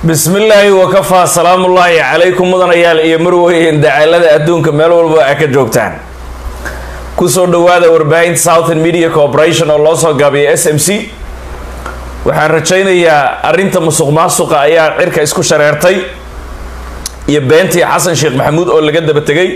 bismillaahi wakafaa salaamullaahi calaykum mudanayaal iyo marweyn dacaalada adduunka meel walba a ka joogtaan kusoo dhawaada warbaahinta southern media corporation oo loo soo gaabiya s m c waxaan rajaynayaa arrinta musuq maasuqa ayaa cirka isku shareertay iyo beentii xasan sheekh maxamuud oo laga daba tegay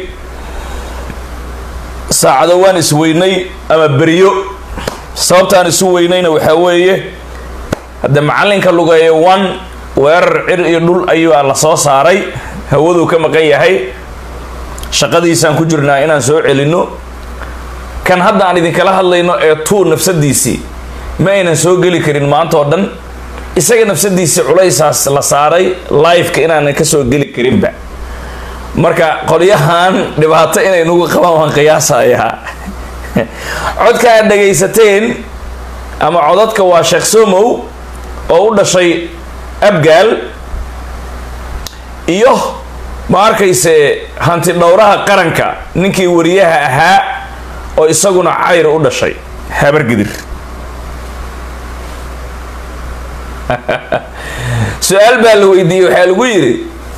saacado waan isweynay ama beriyo sababtaan isu weynayna waxaa weeye hadde macalinka lugeeya one weerar cir iyo dhul ayuaa la soo saaray hawaduu ka maqan yahay shaqadiisaan ku jirnaa inaan soo celinno kan hadda aan idinkala hadlayno ee tuu nafsadiisii ma aynan soo geli karin maanta oo dhan isaga nafsadiisii culaysaas la saaray liveka inaanan ka soo geli karinba marka qolyahan dhibaato inay nagu qabaan waan qiyaasayaa codka aad dhagaysateen ama codadka waa sheekh somow oo u dhashay abgaal iyo ma arkayse hanti dhowraha qaranka ninkii wariyaha ahaa oo isaguna cayr u dhashay habargidir su-aal baa la weydiiyey waxaa lagu yidhi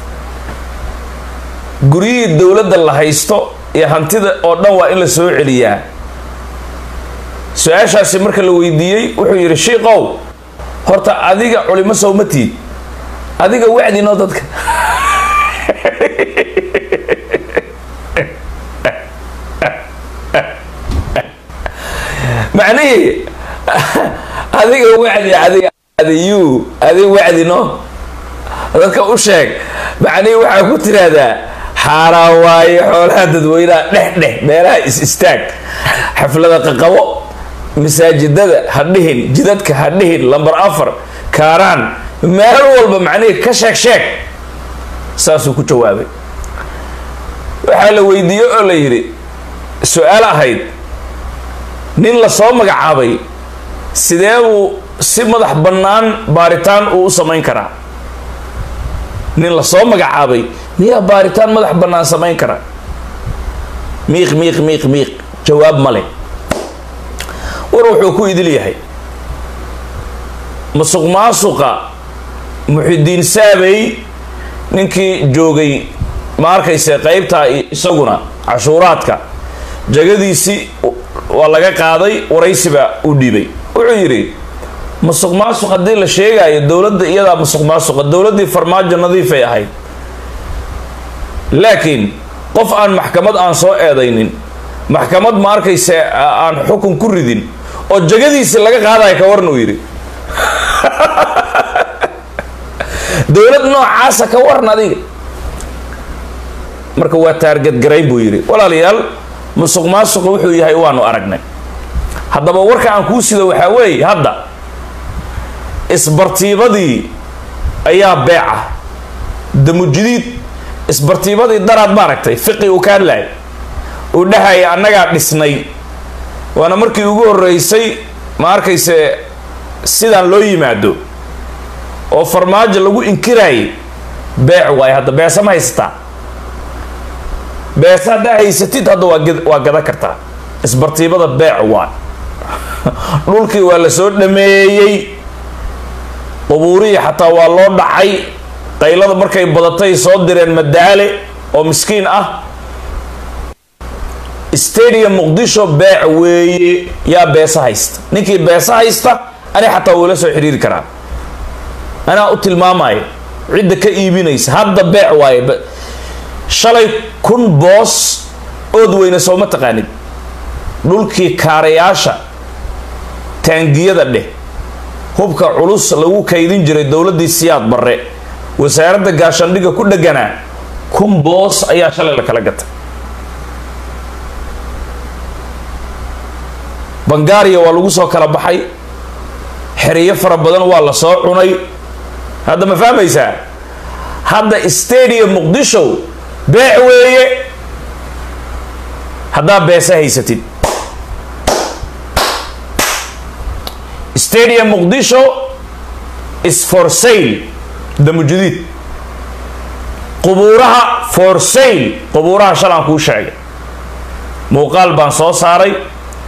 guryihii dowladda la haysto iyo hantida oo dhan waa in la soo celiyaa su-aashaasi marka la weydiiyey wuxuu yidhi shiikow horta adiga culimo sowmatiid adiga wacdinoo dadka macnihii adiga wacdi adiga adiyu adiga wacdino dadka u sheeg macnihii waxaa ku tiraahdaa xaaraan waaye xoolaha dadweynaha dheh dheh meelaha is istaag xaflada qaqabo masaajidada ha dhihin jidadka ha dhihin lamber afar kaaraan meel walba macnihii ka sheeg sheeg saasuu ku jawaabay waxaa la weydiiyey oo la yidhi su-aal ahayd nin la soo magacaabay sidee buu si madax bannaan baaritaan uu u samayn karaa nin la soo magacaabay miyaa baaritaan madax bannaan samayn kara miiq miiq miiq miiq jawaab male war wuxuu ku idil yahay musuq maasuqa muxidiin saabey ninkii joogay ma arkayse qeybtaa isaguna cashuuraadka jagadiisii waa laga qaaday waraysiba u dhiibay wuxuu yidhi musuq maasuq haddii la sheegaayo dowladda iyadaa musuq maasuqa dowladdii farmaajo nadiifay ahayd laakiin qof aan maxkamad aan soo eedaynin maxkamad ma arkayse aan xukun ku ridin oo jagadiisi laga qaadaya ka waran uu yidhi dowlad noocaasa ka waran adiga marka waa taargadgarayn buu yidhi walaalayaal musuq maasuqa wuxuu yahay waanu aragnay haddaba warka aan kuu sido waxaa weeye hadda isbartiibadii ayaa beeca damujidiid isbartiibadii daraad maaragtay fiqi uu ka hadlahay uu dhahaya annagaa dhisnay waana markii ugu horreysay ma arkayse sidaan loo yimaado oo farmaajo lagu inkiraayay beec waayo hadda beesa ma haysataa beesa haddaa haysatid hadda waa waa gadan kartaa isbartiibada beec waay dhulkii waa la soo dhameeyey qubuurihii xataa waa loo dhacay qaylada markay badatay soo direen madaale oo miskiin ah stadium muqdisho beec weeye yaa beesa haysta ninkii beesa haysta ani xataa wuula soo xiriiri karaa anaa u tilmaamaya cidda ka iibinaysa hadda beec waaye shalay kun boos ood weyne sooma taqaanid dhulkii kaarayaasha taangiyada dheh hubka culus lagu kaydin jiray dowladdii siyaad barre wasaaradda gaashaandhigga ku dheganaa kun boos ayaa shalay la kala gatay bangaariya waa lagu soo kala baxay xeriyo fara badan waa la soo cunay hadda ma fahmaysaa hadda stadium muqdisho beec weeye haddaa beesa haysatid stadium muqdisho is for sale damujudiid qubuuraha for sale qubuuraha shalaan kuu sheegay muuqaal baan soo saaray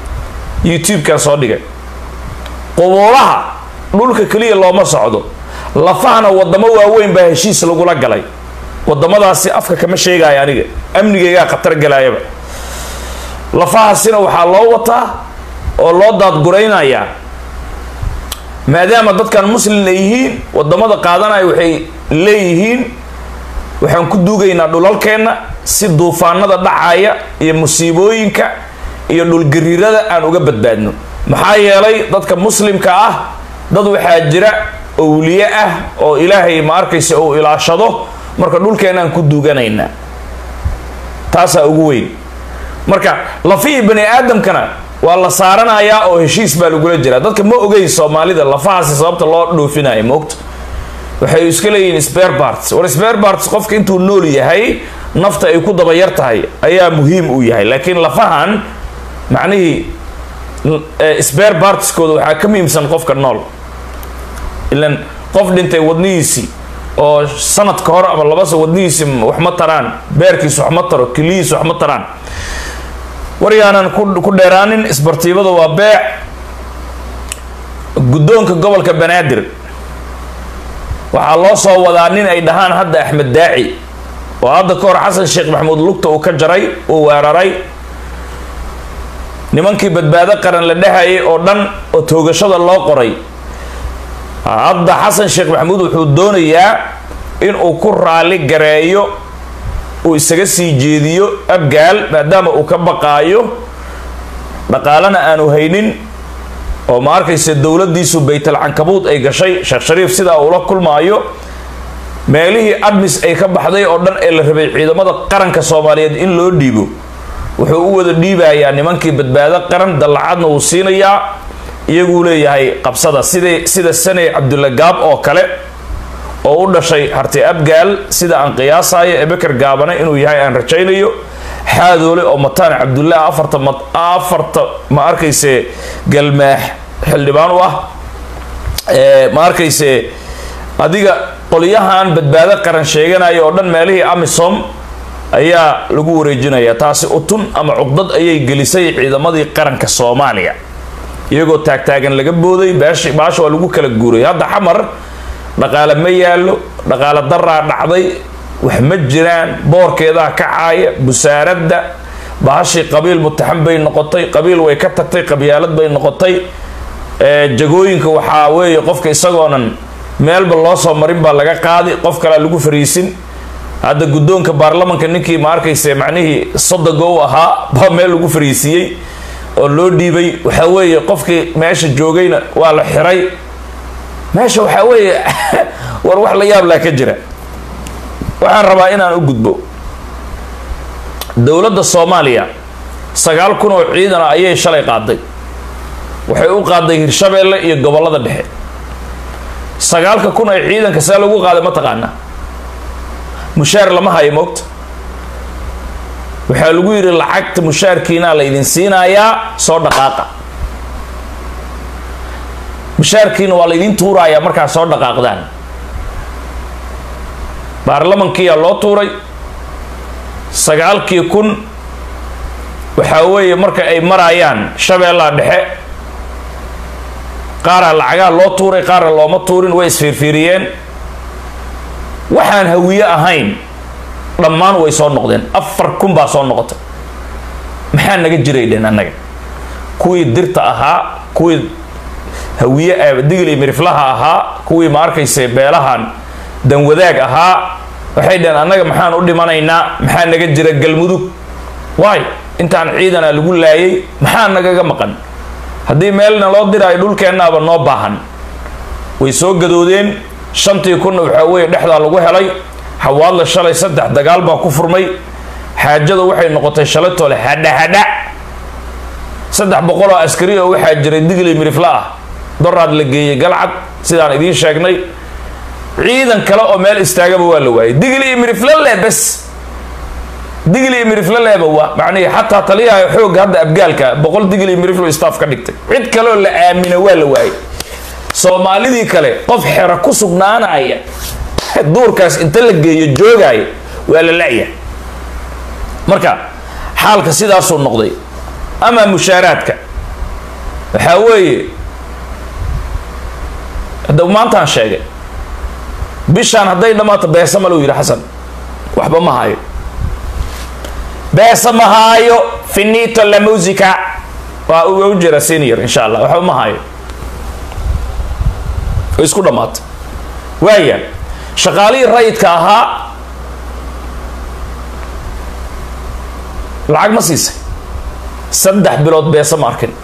youtube-kaan soo dhigay qubuuraha dhulka keliya looma socdo lafahana wadamo waaweyn baa heshiis lagula galay wadamadaasi afka kama sheegaayo aniga amnigaygaa khatar galaayaba lafahaasina waxaa loo wataa oo loo daadguraynayaa maadaama dadkan muslin ay yihiin wadamada qaadanaya waxay leeyihiin waxaan ku duugaynaa dhulalkeenna si duufaanada dhacaya iyo musiibooyinka iyo dhulgariirada aan uga badbaadno maxaa yeelay dadka muslimka ah dad waxaa jira owliye ah oo ilaahay ma arkaysa uu ilaashado marka dhulkeenaan ku duuganaynaa taasaa ugu weyn marka lafihii bani aadamkana waa la saaranayaa oo heshiis baa lagula jiraa dadka ma ogeyn soomaalida lafahaasi sababta loo dhoofinayo moogta waxay iska leeyihiin spare parts war spare parts qofka intuu nool yahay nafta ay ku daba yar tahay ayaa muhiim u yahay laakiin lafahan macnihii spare partskooda waxaa ka muhiimsan qofka nool ilan qof dhintay wadnihiisii oo sanadka hore ama labasa wadnihiisi wax ma taraan beerkiis wax ma taro keliyiis wax ma taraan waryaanan ku dheeraanin isbartiibada waa beec guddoonka gobolka banaadir waxaa loo soo wadaa nin ay dhahaan hadda axmed daaci oo hadda ka hor xasan sheekh maxamuud lugta uu ka jaray uu weeraray nimankii badbaado qaran la dhehayay oo dhan oo toogashada loo qoray hadda xasan sheekh maxamuud wuxuu doonayaa in uu ku raali gareeyo uu isaga sii jeediyo abgaal maadaama uu ka baqaayo dhaqaalena aanu haynin oo ma arkaysa dowladdiisu baytal cankabuud ay gashay sheekh shariif sidaa uula kulmaayo meelihii admis ay ka baxday oo dhan ee la rabay ciidamada qaranka soomaaliyeed in loo dhiibo wuxuu u wada dhiibayaa nimankii badbaado qaran dallacadna wuu siinayaa iyaguu leeyahay qabsada sidai sida saney cabdulla gaab oo kale oo u dhashay harti abgaal sida aan qiyaasayo ee beker gaabane inuu yahay aan rajaynayo xaadoole oo mataan cabdulla afarta afarta ma arkayse galmaax xildhibaan u ah ma arkayse adiga qolyahan badbaado qaran sheeganaya oo dhan meelihii amisom ayaa lagu wareejinaya taasi utun ama cuqdad ayay gelisay ciidamadii qaranka soomaaliya iyagoo taagtaagan laga booday beesh baasha waa lagu kala guuray hadda xamar dhaqaale ma yaallo dhaqaale daraa dhacday wax ma jiraan boorkeedaa kacaaya busaaradda bahashii qabiil mutaxan bay noqotay qabiil way ka tagtay qabyaalad bay noqotay jagooyinka waxaa weeye qofka isagoonan meelba loo soo marin baa laga qaadi qof kalea lagu fariisin hadda guddoonka baarlamanka ninkii ma arkayse macnihii sodoga u ahaa baa meel lagu fariisiiyey oo loo dhiibay waxaa weeye qofkii meesha joogayna waa la xiray meesha waxaa weeye war wax la yaab laa ka jira waxaan rabaa inaan u gudbo dowladda soomaaliya sagaal kun oo ciidana ayay shalay qaaday waxay u qaaday hirshabeelle iyo gobollada dhexe sagaalka kun ee ciidanka see lagu qaaday ma taqaana mushaar lama hayo moogta waxaa lagu yidhi lacagta mushaarkiinaa la idin siinayaa soo dhaqaaqa mushaarkiina waa la idin tuurayaa markaa soo dhaqaaqdaan baarlamankiyaa loo tuuray sagaalkii kun waxaa weeye marka ay marayaan shabeellaha dhexe qaaraa lacagaa loo tuuray qaarna looma tuurin way isfiirfiiriyeen waxaan hawiye ahayn dhammaan way soo noqdeen afar kun baa soo noqotay maxaa naga jiray dhen annaga kuwii dirta ahaa kuwii hawiye digli miriflaha ahaa kuwii ma arkayse beelahan danwadaag ahaa waxay dhaheen annaga maxaan u dhimanaynaa maxaa naga jira galmudug waay intaan ciidana lagu laayay maxaa nagaga maqan haddii meelna loo diraayo dhulkeennaaba noo baahan way soo gadoodeen shantii kunna waxaa weeye dhexdaa lagu helay xawaadla shalay saddex dagaal baa ku furmay xaajada waxay noqotay shalay tole hadha hadha saddex boqoloo askari oo waxaa jiray digli mirifla ah doraad la geeyey galcad sidaan idiin sheegnay ciidan kale oo meel istaagaba waa la waayay digli iyo mirifle le bes digli iyo mirifle leeba waa macnihi xataa taliyaha xoogga hadda abgaalka boqol digli iyo mirifle staff ka dhigtay cid kaleoo la aamina waa la waayay soomaalidii kale qof xero ku sugnaanaya duurkaas inta la geeyo joogaya waa la la'ya marka xaalka sidaasuu noqday ama mushaaraadka waxaa weeye hadda maantaan sheegay bishaan hadday dhammaato beesa maluu yidhi xasan waxba ma hayo beesa ma haayo finito la musica waa u jira senior insha allah waxba ma hayo way isku dhammaatay waaya shaqaalihii rayidka ahaa lacag ma siisay saddex bilood beesa ma arkin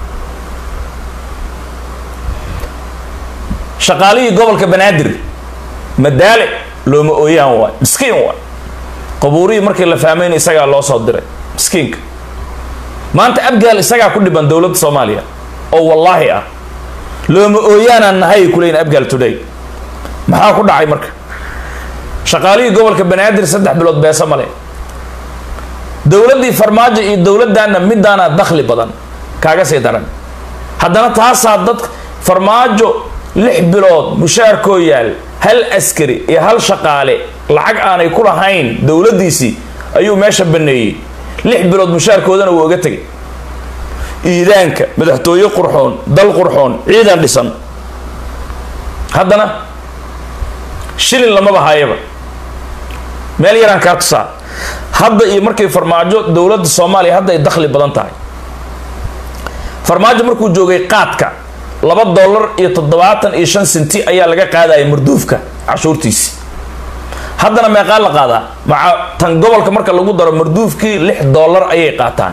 shaqaalihii gobolka banaadir madaale looma ooyaan waay miskiin waay qabuurihii markii la fahmayna isagaa loo soo diray miskiinka maanta abgaal isagaa ku dhiban dowladda soomaaliya oo wallaahi ah looma ooyaanaan nahay kuleyn abgaal today maxaa ku dhacay marka shaqaalihii gobolka banaadir saddex bilood beesa male dowladdii farmaajo iyo dowladdaana midaana dakhli badan kaaga sii daran haddana taasaa dad farmaajo lix bilood mushaarkoo yaal hal askari iyo hal shaqaale lacag aanay ku lahayn dowladdiisii ayuu meesha baneeyey lix bilood mushaarkoodana wuu oga tegay iidaanka madaxtooye qurxoon dal qurxoon ciidan dhisan haddana shilin lamaba hayaba meel yaraan kaa tusaa hadda iyo markay farmaajo dowladda soomaaliya hadda ay dakhli badan tahay farmaajo markuu joogay qaadka laba dollar iyo toddobaatan iyo shan senti ayaa laga qaadaya marduufka cashuurtiisi haddana meeqaa la qaadaa maca tan gobolka marka lagu daro marduufkii lix dollar ayay qaataan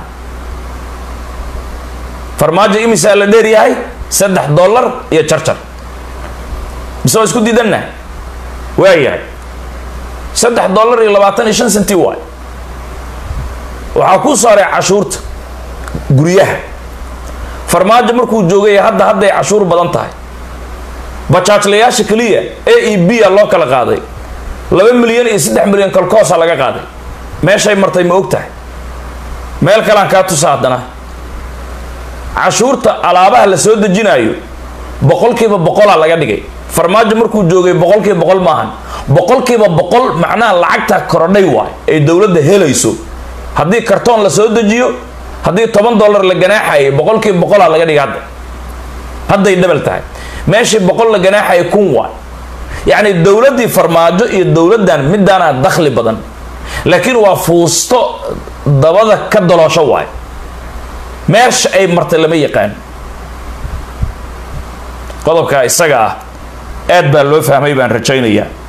farmaajo imisaa la dheer yahay saddex dollar iyo jarjar mise waa isku diidanna waayahay saddex dollar iyo labaatan iyo shan senti waay waxaa kuu saaray cashuurta guryaha farmaajo markuu joogay hadda hadday cashuur badan tahay bajaajlayaasha keliya a e b a loo kala qaaday laba milyan iyo saddex milyan kolkoosa laga qaaday meeshay martay ma og tahay meel kalean kaa tusa haddana cashuurta alaabaha la soo dejinaayo boqolkiiba boqolaa laga dhigay farmaajo markuu joogay boqolkiiba boqol maahan boqolkiiba boqol macnaha lacagta korodhay waay ay dowladda helayso haddii kartoon la soo dejiyo haddii toban dollar la ganaaxayay boqolkiiba boqolaa laga dhigay hadda hadday dhabal tahay meeshii boqol la ganaaxaya kun waay yacni dowladdii farmaajo iyo dowladdan midaana dakhli badan laakiin waa fuusto dabada ka doloosho waay meesha ay martay lama yaqaan qodobkaa isaga ah aad baa loo fahmay baan rajaynayaa